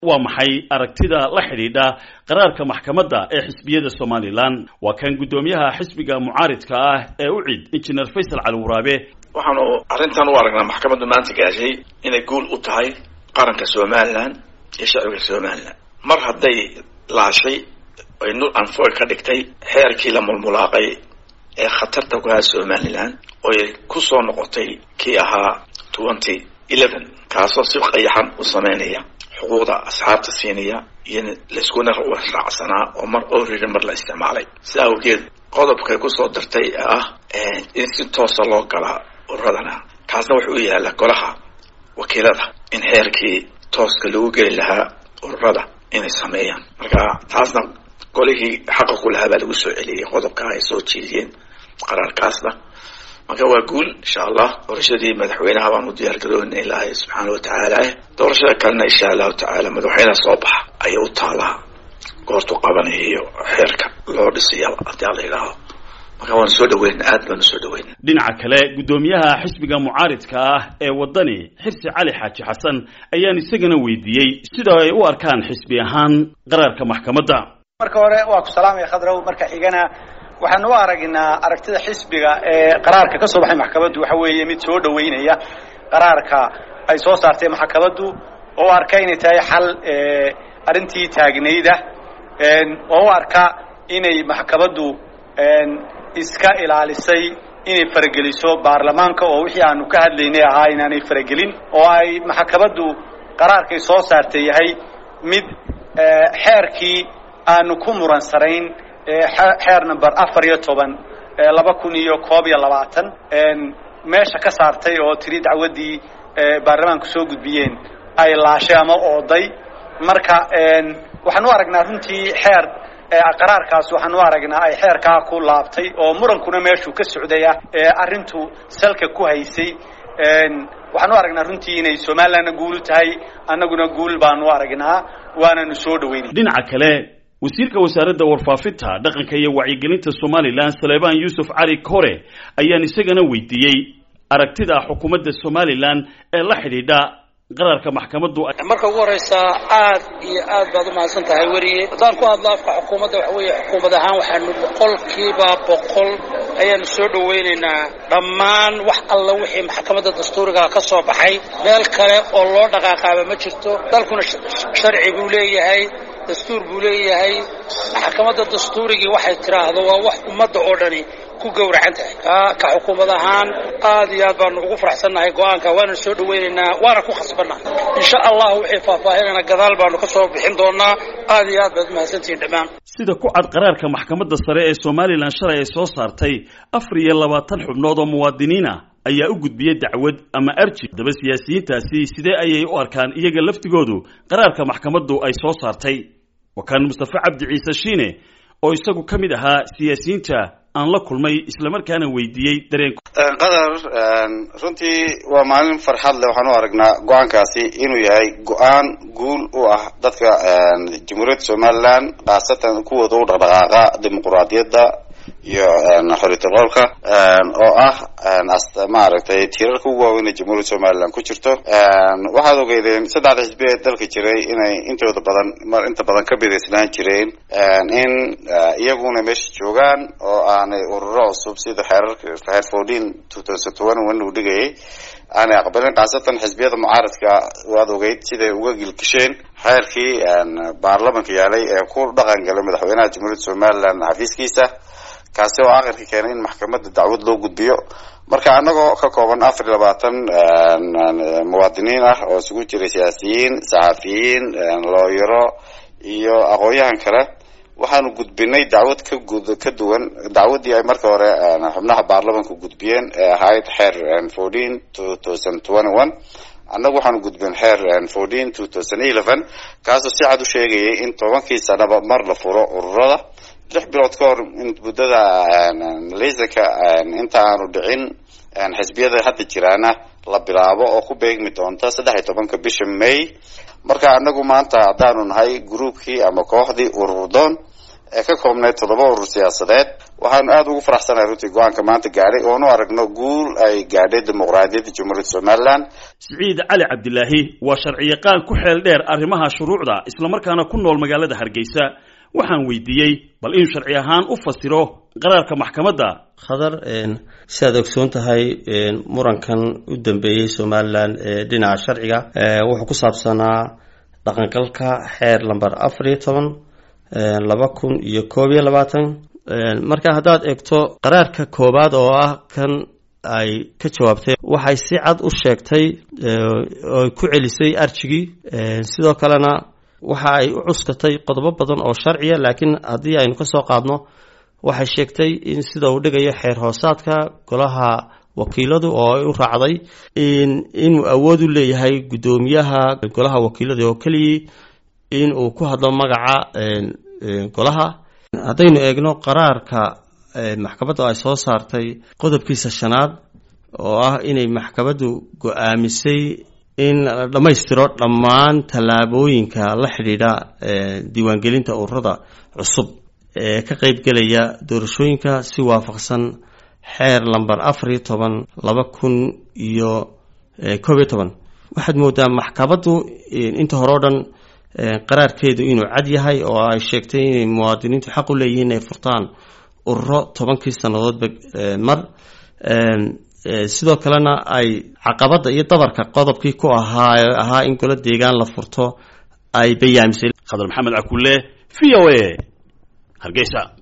waa maxay aragtida la xidhiidha qaraarka maxkamadda ee xisbiyada somalilan waa kan guddoomiyaha xisbiga mucaaridka ah ee u cid injineer faysal cali waraabe waxaanu arrintan u aragnaa maxkamaddu maanta gaashay inay guul u tahay qaranka somalilan iyo shacbiga somalilan mar hadday laashay ay nul anfoy ka dhigtay xeerkii la mulmulaaqay ee khatarta ku ahaa somalilan oy ku soo noqotay kii ahaa twenty eleven kaasoo si qayaxan u sameynaya xuquuqda asxaabta siinaya iyo layskuna raacsanaa oo mar oriri mar la isticmaalay sida awgeed qodobkay kusoo dartay ee ah in si toosa loo galaa ururadana kaasna wuxuu u yaalla golaha wakiilada in xeerkii tooska lagu geli lahaa ururada inay sameeyaan marka taasna golihii xaqa ku lahaa baa lagu soo celiyey qodobka ay soo jeediyeen qaraarkaasna marka waa guul insha allah doorashadii madaxweynaha baan u diyaar garoona ilaahay subxaana watacaala doorashada kalena insha allahu tacaala madaxweynaha soo baxa ayay u taalaa goortu qabanaya iyo xeerka loo dhisaya haddii ala yidhaaho marka waanu soo dhaweyna aad baanu soo dhaweyna dhinaca kale guddoomiyaha xisbiga mucaaridka ah ee waddani xirsi cali xaaji xasan ayaan isagana weydiiyey sida ay u arkaan xisbi ahaan qaraarka maxkamadda marka hore waa ku salaamaya khadrow marka xigana waxaan u aragnaa aragtida xisbiga ee qaraarka ka soo baxay maxkamaddu waxa weeye mid soo dhaweynaya qaraarka ay soo saartay maxkamaddu oo u arka inay tahay xal arrintii taagnayda oo u arka inay maxkamaddu iska ilaalisay inay farageliso baarlamaanka oo wixii aanu ka hadlaynay ahaa inaanay faragelin oo ay maxkamaddu qaraarkay soo saartay yahay mid xeerkii aanu ku muransanayn xeer number afar iyo toban laba kun iyo koob iyo labaatan meesha ka saartay oo tiri dacwaddii baarlamaanku soo gudbiyeen ay laashay ama ooday marka waxaan u aragnaa runtii xeer qaraarkaas waxaan u aragnaa ay xeerkaa ku laabtay oo murankuna meeshuu ka socdaya arrintu salka ku haysay waxaan u aragnaa runtii inay somalilandna guul u tahay annaguna guul baanu u aragnaa waananu soo dhaweynay dhinaca kale wasiirka wasaaradda warfaafinta dhaqanka iyo wacyigelinta somalilan saleebaan yuusuf cali kore ayaan isagana weydiiyey aragtida xukuumadda somalilan ee la xidhiidha qaraarka maxkamaddu marka ugu horeysa aad iyo aad baad u mahadsan tahay weriye haddaan ku hadlo afka xukuumadda waxa weeye xukuumad ahaan waxaanu boqolkiiba boqol ayaanu soo dhaweynaynaa dhammaan wax alla wixii maxkamadda dastuuriga ka soo baxay meel kale oo loo dhaqaaqaaba ma jirto dalkuna sharci buu leeyahay dastuur buu leeyahay maxkamadda dastuurigii waxay tiraahdo waa wax ummadda oo dhani ku gowracan tahay ka ka xukuumad ahaan aad iyo aad baanu ugu faraxsannahay go-aanka waana soo dhaweynaynaa waana ku khasbannahay insha allah wixii faahfaahinana gadaal baanu ka soo bixin doonaa aad iyo aad baad umahadsantihiin dhammaan sida ku cad qaraarka maxkamadda sare ee somalilan shalay ay soo saartay afar iyo labaatan xubnood oo muwaadiniina ayaa u gudbiyey dacwad ama arji haddaba siyaasiyiintaasi sidee ayay u arkaan iyaga laftigoodu qaraarka maxkamaddu ay soo saartay waa kan mustafe cabdi ciise shiine oo isagu ka mid ahaa siyaasiyiinta aan la kulmay islamarkaana weydiiyey dareenku qadar runtii waa maalin farxad leh waxaan u aragnaa go-aankaasi inuu yahay go-aan guul u ah dadka jamhuuriyadda somalilan khaasatan kuwooda u dhaqdhaqaaqa dimuquraadiyadda iyo xoriyatulqowlka oo ah maaragtay tiirarka ugu waaweyn ee jamhuuriyadda somalilan ku jirto waxaad ogeydeen saddexda xisbi ee dalka jiray inay intooda badan mar inta badan ka bidaysnaan jireen in iyaguna meesha joogaan oo aanay ururo cusub sida xeerarka xeer fourteen two thousand twenty one uu dhigayay aanay aqbalin khaasatan xisbiyada mucaaradka waad ogeyd siday uga gilgisheen xeerkii baarlamanka yaalay ee ku dhaqan galay madaxweynaha jamhuuriyadda somalilan xafiiskiisa kaasi oo akhirka keenay in maxkamadda dacwad loo gudbiyo marka anagoo ka kooban afar iyo labaatan muwaadiniin ah oo isugu jiray siyaasiyiin saxafiyiin looyaro iyo aqoon-yahan kale waxaanu gudbinay dacwad ka gud ka duwan dacwaddii ay marka hore xubnaha baarlamanka gudbiyeen ee ahayd xeer fourteen two thousand twenty one annagu waxaanu gudbin xeer fourteen two thousand eleven kaasoo si cad u sheegayay in tobankii sanaba mar la furo ururada lix bilood ka hor muddada laysanka inta aanu dhicin xisbiyada hadda jiraana la bilaabo oo ku beegmi doonta saddex iyo tobanka bisha may marka anagu maanta haddaanu nahay groupkii ama kooxdii ururdoon ee ka koobneyd toddoba urur siyaasadeed waxaanu aada ugu faraxsanahay runtii go-aanka maanta gaadhay oonu aragno guul ay gaadhay dimuqraadiyadda jamhuuriyadda somalilan siciid cali cabdilaahi waa sharciyaqaan ku xeel dheer arrimaha shuruucda islamarkaana ku nool magaalada hargeysa waxaan weydiiyey bal inuu sharci ahaan u fasiro qaraarka maxkamadda khadar sidaad ogsoon tahay murankan u dambeeyey somalilan ee dhinaca sharciga wuxuu ku saabsanaa dhaqangalka xeer lamber afar iyo toban laba kun iyo koob iyo labaatan marka haddaad eegto qaraarka koowaad oo ah kan ay ka jawaabtay waxay si cad u sheegtay oy ku celisay arjigii sidoo kalena waxa ay u cuskatay qodobo badan oo sharciya laakiin haddii aynu ka soo qaadno waxay sheegtay in sida uu dhigayo xeer hoosaadka golaha wakiiladu oo ay u raacday inuu awood u leeyahay guddoomiyaha golaha wakiilada oo keliyii in uu ku hadlo magaca golaha haddaynu eegno qaraarka maxkamadda ay soo saartay qodobkiisa shanaad oo ah inay maxkamaddu go-aamisay in la dhammaystiro dhammaan tallaabooyinka la xidhiidha diiwaangelinta ururada cusub ee ka qeybgelaya doorashooyinka si waafaqsan xeer lamber afar iyo toban laba kun iyo koob iyo toban waxaad moodaa maxkamaddu inta hore o dhan qaraarkeedu inuu cad yahay oo ay sheegtay inay muwaadiniintu xaq u leeyihiin inay furtaan ururo tobankii sannadoodba mar sidoo kalena ay caqabadda iyo dabarka qodobkii ku ahaa ahaa in golo deegaan la furto ay bayaamisay khadar maxamed cakulle v o a hargeysa